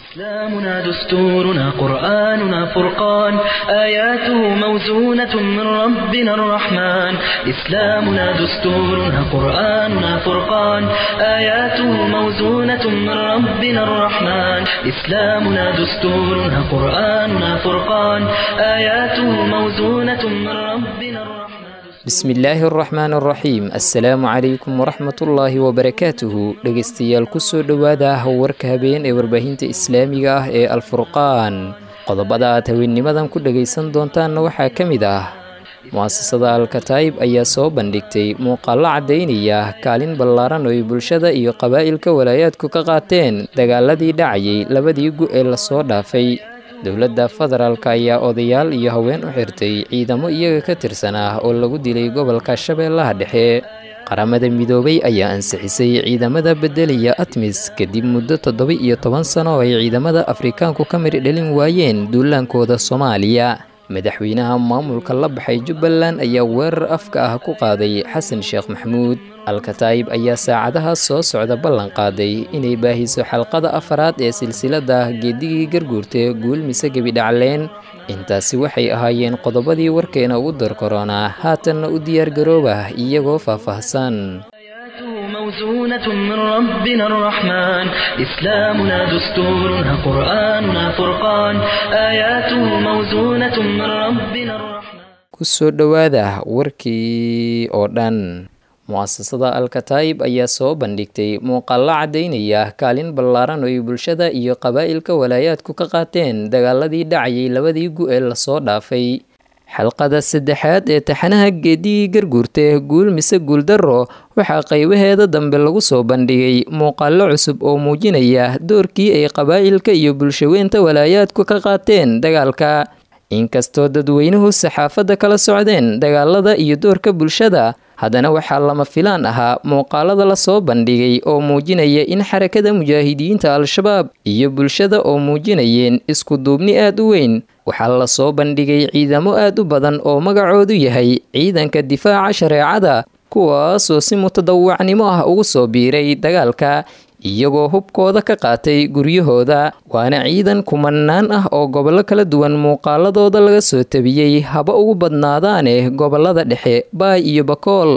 إسلامنا دستورنا قرآننا فرقان آياته موزونة من ربنا الرحمن إسلامنا دستورنا قرآننا فرقان آياته موزونة من ربنا الرحمن إسلامنا دستورنا قرآننا فرقان آياته موزونة من ربنا الرحمن bismillaahi araxmaan araxiim assalaamu calaykum waraxmatullaahi wabarakaatuhu dhegaystayaal kusoo dhowaada warka habeen ee warbaahinta islaamiga ah ee alfurqaan qodobada aad haweennimadan ku dhagaysan doontaanna waxaa ka mid ah mu'asasada alkataayib ayaa soo bandhigtay muuqaallo caddaynaya kaalin ballaaran oo ay bulshada iyo qabaa'ilka walaayaadku ka qaateen dagaaladii dhacayay labadii gu ee lasoo dhaafay dowladda federaalk ayaa odayaal iyo haween u xirtay ciidamo iyaga ka tirsan ah oo lagu dilay gobolka shabeellaha dhexe qaramada midoobay ayaa ansixisay ciidamada beddelaya atmis kadib muddo toddoba iyo toban sano oo ay ciidamada afrikaanku ka mari dhalin waayeen duulaankooda soomaaliya madaxweynaha maamulka la baxay jubbaland ayaa weerar afka ah ku qaaday xasan sheekh maxamuud alkataayib ayaa saacadahaas soo socda ballan qaaday inay baahiso xalqada afaraad ee silsiladda geedigii garguurta guul mise gebidhacleen intaasi waxay ahaayeen qodobadii warkeena ugu dar koronaa haatanna u diyaargarooba iyagoo faahfaahsan موزونة من ربنا الرحمن إسلامنا دستورنا قرآننا فرقان آياته موزونة من ربنا الرحمن kusoo dhowaada warkii oo dhan mu'asasada alkataayib ayaa soo bandhigtay muuqaallo caddaynaya kaalin ballaaran oo ay bulshada iyo qabaa'ilka walaayaadku ka qaateen dagaaladii dhacayay labadii gu ee lasoo dhaafay xalqada saddexaad ee taxanaha geedigii garguurta guul mise guuldarro waxaa qaybaheeda dambe lagu soo bandhigay muuqaallo cusub oo muujinaya doorkii ay qabaa'ilka iyo bulshaweynta walaayaadku ka qaateen dagaalka inkastoo dadweynuhu saxaafadda kala socdeen dagaalada iyo doorka bulshada haddana waxaa lama filaan ahaa muuqaalada la soo bandhigay oo muujinaya in xarakada mujaahidiinta al-shabaab iyo bulshada oo muujinayeen isku duubni aad u weyn waxaa la soo bandhigay ciidamo aad u badan oo magacoodu yahay ciidanka difaaca shareecada kuwaasoo si mutadawacnimo ah ugu soo biiray dagaalka iyagoo hubkooda ka qaatay guryahooda waana ciidan kumanaan ah oo gobollo kala duwan muuqaaladooda laga soo tabiyey haba ugu badnaadaane gobollada dhexe baay iyo bakool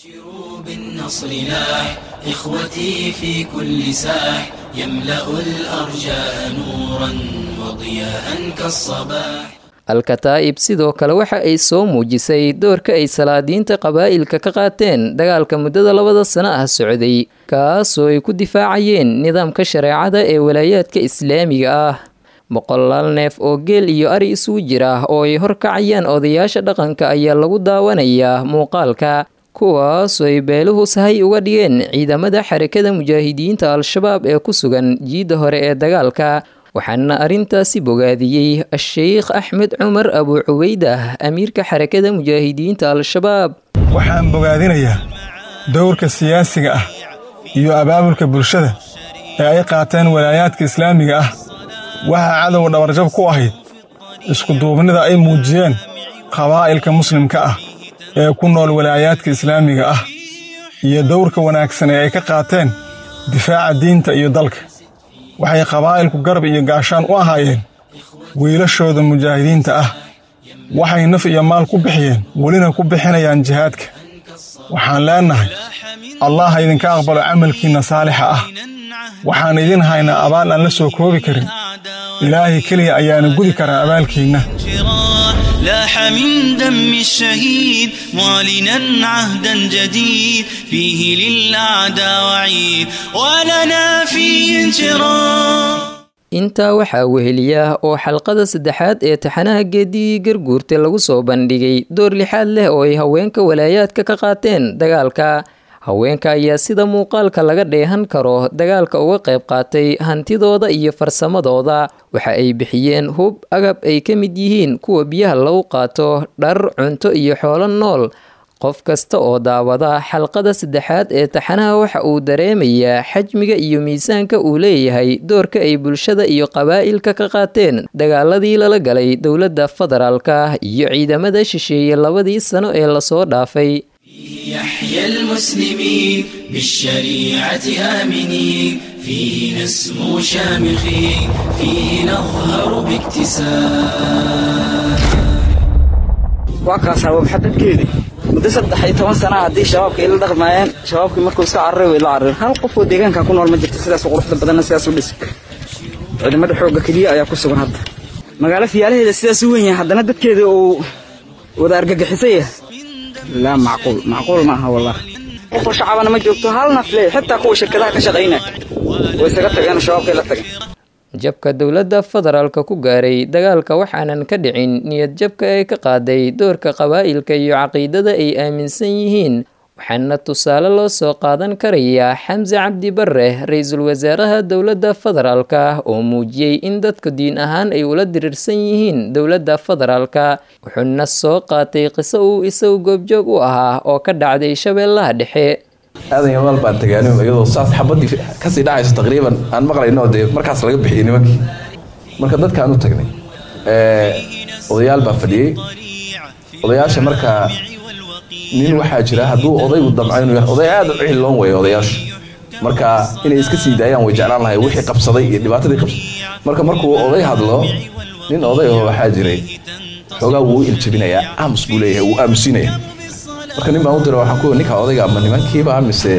بالنصر لاح إخوتي في كل ساح يملأ الأرجاء نورا وضياء كالصباح alkataa'ib sidoo kale waxa ay soo muujisay doorka ay salaadiinta qabaa'ilka ka qaateen dagaalka muddada labada sano ah socday kaasoo ay ku difaacayeen nidaamka shareecada ee walaayaadka islaamiga ah boqolaal neef oo geel iyo ari isugu jira oo ay horkacayaan odayaasha dhaqanka ayaa lagu daawanayaa muuqaalka kuwaasoo ay beeluhu sahay uga dhigeen ciidamada xarakada mujaahidiinta al-shabaab ee ku sugan jiidda hore ee dagaalka waxaana arrintaasi bogaadiyey a-sheykh axmed cumar abu cubaydah amiirka xarakada mujaahidiinta al-shabaab waxaan bogaadinayaa dowrka siyaasiga ah iyo abaabulka bulshada ee ay qaateen walaayaadka islaamiga ah waxaa cadowga dhabarjab ku ahayd iskuduubnida ay muujiyeen qabaa'ilka muslimka ah ee ku nool walaayaadka islaamiga ah iyo dowrka wanaagsan ee ay ka qaateen difaaca diinta iyo dalka waxay qabaa'ilku garab iyo gaashaan u ahaayeen wiilashooda mujaahidiinta ah waxay naf iyo maal ku bixiyeen welina ku bixinayaan jihaadka waxaan leennahay allah ha idinka aqbalo camalkiinna saalixa ah waxaan idin haynaa abaal aan la soo koobi karin ilaahay keliya ayaana gudi karaa abaalkiinna لاح من دم الشهيد معلنا عهدا جديد فيه للأعداء وعيد ولنا فيه انشراح intaa waxaa weheliya oo xalqada saddexaad ee taxanaha geedigii garguurta lagu soo bandhigay door lixaad leh oo ay haweenka walaayaadka ka qaateen dagaalka haweenka ayaa sida muuqaalka laga dheehan karo dagaalka uga qayb qaatay hantidooda iyo farsamadooda waxa ay bixiyeen hub agab ay ka mid yihiin kuwa biyaha lagu qaato dhar cunto iyo xoolo nool qof kasta oo daawada xalqada saddexaad ee taxanaha waxa uu dareemayaa xajmiga iyo miisaanka uu leeyahay doorka ay bulshada iyo qabaa'ilka ka qaateen dagaaladii lala galay dowladda federaalka iyo ciidamada shisheeye labadii sano ee lasoo dhaafay يحيى المسلمين بالشريعة آمنين فيه نسمو شامخين فيه نظهر باكتساب waa kaasaa waa maxadadkeedii muddo saddex iyo toban sana haddii shabaabka ila dhaqmaayeen shabaabkii markuu iska cararay way la carareen hal qof oo deegaanka ku nool ma jirto sidaas u quruxda badanna sidaas u dhis ciidamada xoogga keliya ayaa ku sugan hadda magaalo fiyaalaheeda sidaas u weyn yahay haddana dadkeeda uu wada argagixisay yahay laa macquul macquul ma aha wallah qofoo shacabana ma joogto hal nafle xitaa kuwa shirkadaha ka shaqaynaya way isaga tageen shabaabkay la tageen jabka dowladda federaalka ku gaaray dagaalka waxaanan ka dhicin niyad jabka ay ka qaaday doorka qabaa'ilka iyo caqiidada ay aaminsan yihiin waxaana tusaale loo soo qaadan karayaa xamse cabdi bare ra-iisul wasaaraha dowladda federaalka oo muujiyey in dadka diin ahaan ay ula diriirsan yihiin dowladda federaalka wuxuuna soo qaatay qiso uu isagu goobjoog u ahaa oo ka dhacday shabeellaha dhexe aadan yamaal baan tagaani iyadoo saas xabadii kasii dhacayso taqriiban aan maqlayno dee markaas laga bixiyey nimankii marka dadkaan u tagnay odayaal baa fadhiyey odayaasha marka nin waxaa jira hadduu odaygu damco inuu yahay oday aad u cihiloon weeye odayaashu marka inay iska sii daayaan way jeclaan lahay wixii qabsaday iyo dhibaatadii qabsaday marka markuu oday hadlo nin oday oo waxaa jiray xoogaa wuu iljabinayaa aamus buu leeyahay wuu aamusinaya marka nin baan u dira waxaan ku ninka odayga ama nimankiiba mise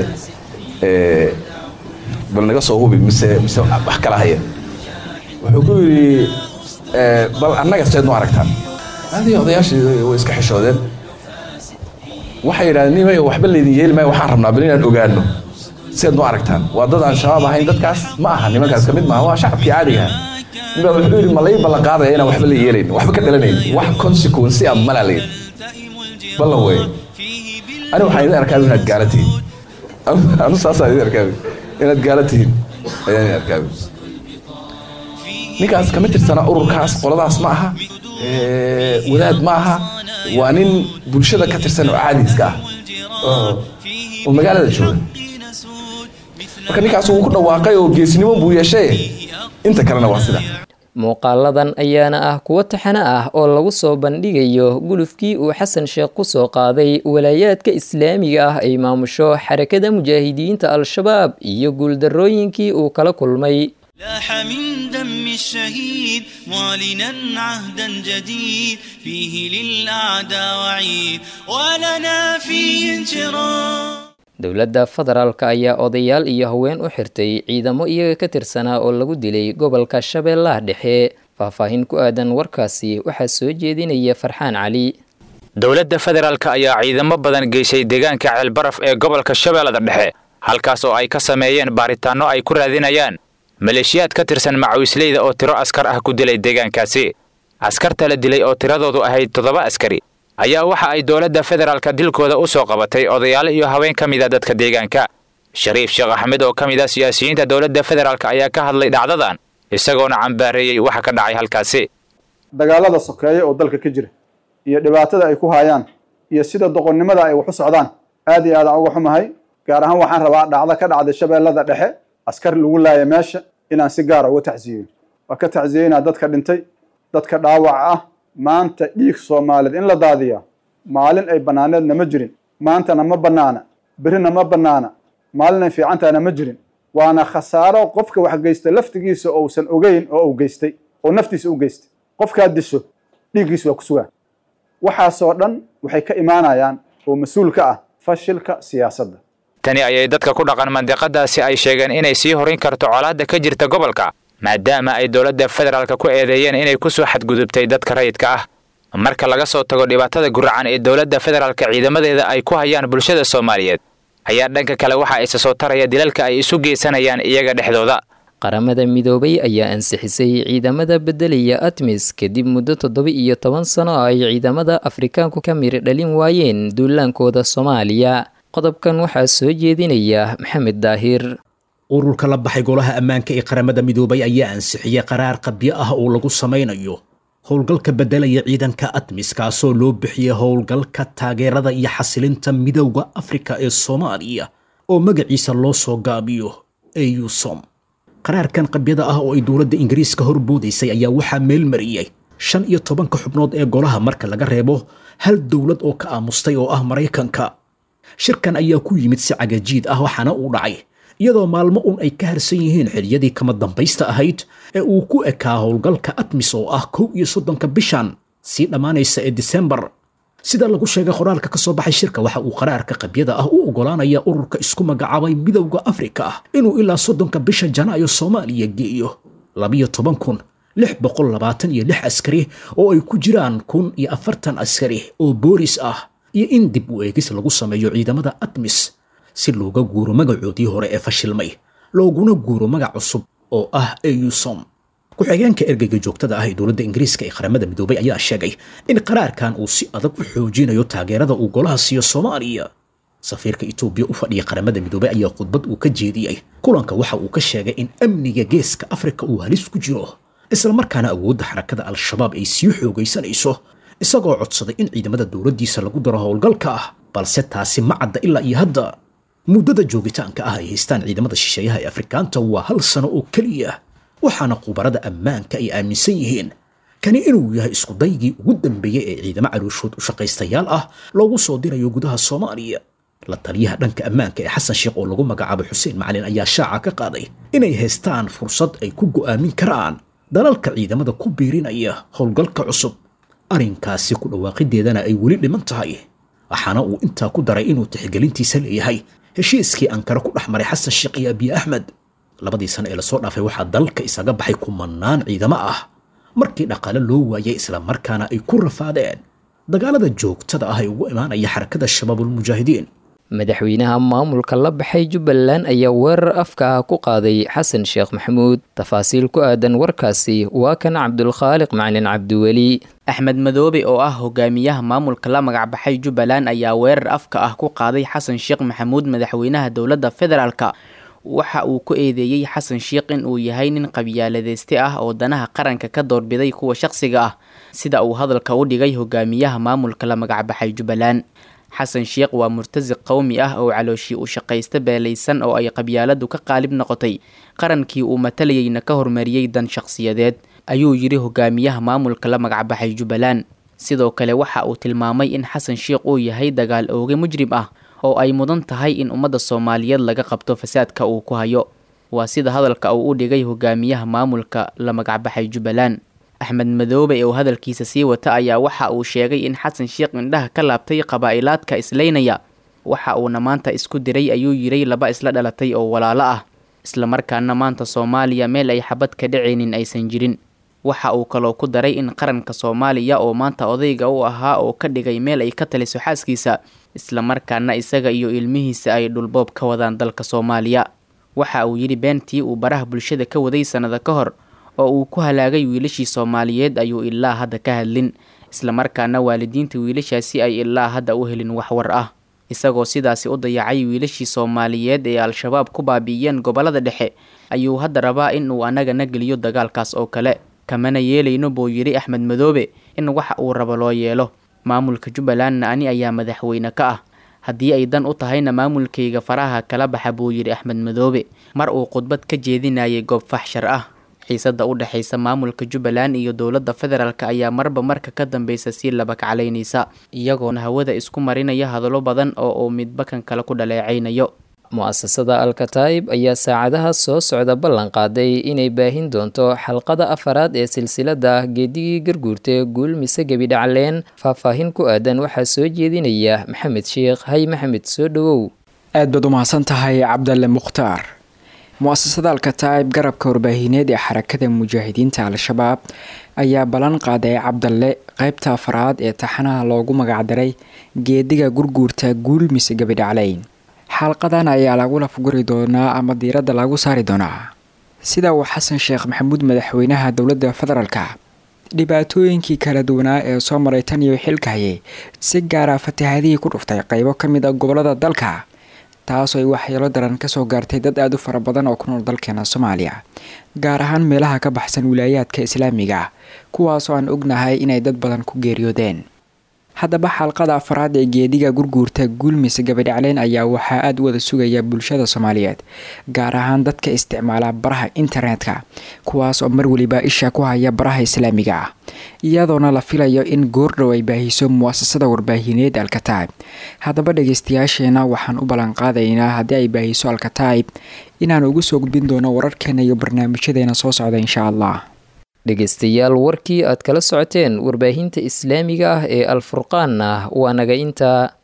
bal naga soo hubi mise mise wax kala haya wuxuu ku yidhi bal annaga seed nu aragtaan adii odayaashii way iska xishoodeen waxay yidhahdeen nimayo waxba laydin yeeli maayo waxaan rabnaa bal inaan ogaano seed nu aragtaan waa dad aan shabaab ahayn dadkaas ma aha nimankaas kamid maaha waa shacabkii caadiga aha nin baa wuxuu yidhi ma lay ballan qaadaya inaan waxba la yeelayn waxba ka dhalanayn wax consequence ah malaa la yidhi ballan weeye ani waxaan idin arkaabi inaad gaala tihiin anu saasaan idin arkaabi inaad gaala tihiin ayaan idin arkaabi ninkaas kama tirsana ururkaas qoladaas ma aha wadaad ma aha waa nin bulshada ka tirsan oo caadiiska ah oo magaalada jooga marka ninkaas wuu ku dhawaaqay oo geesnimo buu yeeshay inta kalena waa sida muuqaaladan ayaana ah kuwo taxano ah oo lagu soo bandhigayo gulufkii uu xasan sheekh ku soo qaaday walaayaadka islaamiga ah ay maamusho xarakada mujaahidiinta al-shabaab iyo guuldarrooyinkii uu kala kulmay لاح من دم الشهيد معلنا عهدا جديد فيه للأعداء وعيد ولنا فيه انشراح dowladda federaalka ayaa odayaal iyo haween u xirtay ciidamo iyaga ka tirsanaa oo lagu dilay gobolka shabeellaha dhexe faahfaahin ku aadan warkaasi waxaa soo jeedinaya farxaan cali dowladda federaalka ayaa ciidamo badan geysay deegaanka ceelbaraf ee gobolka shabeellada dhexe halkaas oo ay ka sameeyeen baaritaanno ay ku raadinayaan maleeshiyaad ka tirsan macawisleyda oo tiro askar ah ku dilay deegaankaasi askarta la dilay oo tiradoodu ahayd toddoba askari ayaa waxa ay dowladda federaalka dilkooda u soo qabatay odayaal iyo haween ka mid a dadka deegaanka shariif sheekh axmed oo ka mid ah siyaasiyiinta dowladda federaalk ayaa ka hadlay dhacdadan isagoona cambaareeyey waxa ka dhacay halkaasi dagaalada sokeeye oo dalka ka jira iyo dhibaatada ay ku hayaan iyo sida doqonnimada ay wax u socdaan aad iyo aadaan uga xumahay gaar ahaan waxaan rabaa dhacdo ka dhacday shabeellada dhexe askar lagu laaya meesha inaan si gaara uga tacsiyeyo waa ka tacsiyeynaa dadka dhintay dadka dhaawaca ah maanta dhiig soomaaliyeed in la daadiyaa maalin ay bannaaneedna ma jirin maantana ma bannaana berrina ma bannaana maalin ay fiicantaana ma jirin waana khasaaro qofka wax geysta laftigiisa ousan ogeyn oo uu geystay oo naftiisa u geystay qofkaad disho dhiiggiisa waa ku sugaan waxaasoo dhan waxay ka imaanayaan oo mas-uul ka ah fashilka siyaasadda tani ayay dadka ku dhaqan mandiqadaasi ay sheegeen inay sii horin karto colaadda ka jirta gobolka maadaama ay dowladda federaalka ku eedeeyeen inay ku soo xadgudubtay dadka rayidka ah marka laga soo tago dhibaatada guracan ee dowladda federaalka ciidamadeeda ay ku hayaan bulshada soomaaliyeed ayaa dhanka kale waxa isa soo taraya dilalka ay isu geysanayaan iyaga dhexdooda qaramada midoobay ayaa ansixisay ciidamada beddelaya atmis kadib muddo toddoba iyo toban sano oo ay ciidamada afrikaanku ka miri dhalin waayeen duulaankooda soomaaliya qodobkan waxaa soo jeedinaya maxamed daahir ururka la baxay golaha ammaanka ee qaramada midoobay ayaa ansixiyey qaraar qabyo ah oo lagu samaynayo howlgalka beddelaya ciidanka atmis kaasoo loo bixiyey howlgalka taageerada iyo xasilinta midowda afrika ee soomaaliya oo magaciisa loo soo gaabiyo eusom qaraarkan qabyada ah oo ay dowladda ingiriiska horboodaysay ayaa waxaa meel mariyey shan iyo tobanka xubnood ee golaha marka laga reebo hal dowlad oo ka aamustay oo ah maraykanka shirkan ayaa ku yimid si cagajiid ah waxaana uu dhacay iyadoo maalmo un ay ka harsan yihiin xiliyadii kama dambaysta ahayd ee uu ku ekaa howlgalka atmis oo ah kow iyo soddonka bishan sii dhammaanaysa ee disembar sida lagu sheegay qoraalka ka soo baxay shirka waxa uu qaraarka qabyada ah u oggolaanaya ururka isku magacaabay midowda afrika inuu ilaa soddonka bisha janaayo soomaaliya geeyo labiyo toban kun lix boqol labaatan iyo lix askari oo ay ku jiraan kun iyo afartan askari oo boolis ah iyo in dib u eegis lagu sameeyo ciidamada atmis si looga guuro magacoodii hore ee fashilmay looguna guuro magac cusub oo ah eusom ku-xigeenka ergeyga joogtada ah ee dowladda ingiriiska ee qaramada midoobay ayaa sheegay in qaraarkan uu si adag u xoojinayo taageerada uu golaha siiyo soomaaliya safiirka etoobiya u fadhiya qaramada midoobay ayaa khudbad uu ka jeediyey kulanka waxa uu ka sheegay in amniga geeska afrika uu halis ku jiro islamarkaana awoodda xarakada al-shabaab ay sii xoogaysanayso isagoo codsaday in ciidamada dowladdiisa lagu daro howlgalka ah balse taasi ma cadda ilaa iyo hadda muddada joogitaanka ah ay haystaan ciidamada shisheeyaha ee afrikaanta waa hal sano oo keliya waxaana khubarada ammaanka ay aaminsan yihiin kani inuu yahay iskudaygii ugu dambeeyey ee ciidamo calooshood u shaqaystayaal ah loogu soo dirayo gudaha soomaaliya la taliyaha dhanka ammaanka ee xasan sheekh oo lagu magacaabo xuseen macalin ayaa shaaca ka qaaday inay haystaan fursad ay ku go'aamin karaan dalalka ciidamada ku biirinaya howlgalka cusub arrinkaasi ku dhawaaqideedana ay weli dhiman tahay waxaana uu intaa ku daray inuu tixgelintiisa leeyahay heshiiskii ankara ku dhex maray xasan sheekh iyo abiy axmed labadii sano ee lasoo dhaafay waxaa dalka isaga baxay kumanaan ciidamo ah markii dhaqaale loo waayay islamarkaana ay ku rafaadeen dagaalada joogtada ah ee ugu imaanaya xarakada shabaabulmujaahidiin madaxweynaha maamulka la baxay jubbaland ayaa weerar afka ah ku qaaday xasan sheekh maxamuud tafaasiil ku aadan warkaasi waa kan cabdulkhaaliq macalin cabdiweli axmed madoobe oo ah hogaamiyaha maamulka la magacbaxay jubbaland ayaa weerar afka ah ku qaaday xasan sheekh maxamuud madaxweynaha dowladda federaalka waxa uu ku eedeeyey xasan sheekh in uu yahay nin qabyaaladeyste ah oo danaha qaranka ka doorbiday kuwa shaqsiga ah sida uu hadalka u dhigay hogaamiyaha maamulka la magacbaxay jubbaland xasan sheekh waa murtasiq qowmi ah oo calooshii u shaqaysta beelaysan oo ay qabyaaladu ka qaalib noqotay qarankii uu matalayeyna ka hormariyey dan shaqsiyadeed ayuu yidhi hogaamiyaha maamulka la magacbaxay jubbaland sidoo kale waxa uu tilmaamay in xasan sheekh uu yahay dagaal ooge mujrim ah oo ay mudan tahay in ummadda soomaaliyeed laga qabto fasaadka uu ku hayo waa sida hadalka uu u dhigay hogaamiyaha maamulka la magacbaxay jubbaland axmed madoobe oo hadalkiisa sii wata ayaa waxa uu sheegay in xasan sheekh indhaha ka laabtay qabaa'ilaadka islaynaya waxa uuna maanta isku diray ayuu yiray laba isla dhalatay oo walaalo ah islamarkaana maanta soomaaliya meel ay xabad ka dhacaynin aysan jirin waxa uu kaloo ku daray in qaranka soomaaliya oo maanta odayga u ahaa oo ka dhigay meel ay ka taliso xaaskiisa islamarkaana isaga iyo ilmihiisa ay dhulboob ka wadaan dalka soomaaliya waxa uu yidhi beentii uu baraha bulshada ka waday sannada ka hor oo uu ku halaagay wiilashii soomaaliyeed ayuu ilaa hadda ka hadlin islamarkaana waalidiinta wiilashaasi ay ilaa hadda u helin wax war ah isagoo sidaasi u dayacay wiilashii soomaaliyeed ee al-shabaab ku baabi'iyeen gobollada dhexe ayuu hadda rabaa in uu annagana geliyo dagaalkaas oo kale kamana yeelayno buu yidhi axmed madoobe in waxa uu rabo loo yeelo maamulka jubbalandna ani ayaa madaxweyne ka ah haddii ay dan u tahayna maamulkayga faraha kala baxa buu yidhi axmed madoobe mar uu khudbad ka jeedinayay goob faxshar ah xiisada u dhexaysa maamulka jubbaland iyo dowladda federaalk ayaa marba marka ka dambeysa sii labakaclaynaysa iyagoona hawada isku marinaya hadallo badan oo uu midba kan kale ku dhaleecaynayo mu-asasada alkataib ayaa saacadaha soo socda ballan qaaday inay baahin doonto xalqada afaraad ee silsilada geedigii garguurta guul mise gebi dhacleen faahfaahin ku aadan waxaa soo jeedinaya maxamed sheekh hay maxamed soo dhowow aad baad u mahadsan tahay cabdalle mukhtaar mu-asasada alkataib garabka warbaahineed ee xarakada mujaahidiinta al-shabaab ayaa ballan qaaday cabdalle qeybta afaraad ee taxanaha loogu magacdaray geediga gurguurta guul mise gebi dhacleyn xalqadan ayaa lagu lafguri doonaa ama diiradda lagu saari doonaa sida uu xasan sheekh maxamuud madaxweynaha dowladda federaalka dhibaatooyinkii kala duwanaa ee soo maray tan iyo xilka hayay si gaara fatahaadihii ku dhuftay qeybo ka mid a gobolada dalka taasoo ay waxyeelo daran kasoo gaartay dad aada u fara badan oo ku nool dalkeena soomaaliya gaar ahaan meelaha ka baxsan wilaayaadka islaamiga kuwaasoo aan ognahay inay dad badan ku geeriyoodeen haddaba xalqada afaraad ee geediga gurguurta guulmise gabadhacleyn ayaa waxaa aada u wada sugaya bulshada soomaaliyeed gaar ahaan dadka isticmaala baraha internetka kuwaas oo mar weliba isha ku haya baraha islaamiga ah iyadoona la filayo in goordhow ay baahiso muwaasasada warbaahineed alkataib haddaba dhageystayaasheena waxaan u ballanqaadaynaa haddii ay baahiso alkataib inaan ugu soo gudbin doono wararkeena iyo barnaamijyadeena soo socda insha allah dhegeystayaal warkii aad kala socoteen warbaahinta islaamiga ah ee alfurqaanna waa naga intaa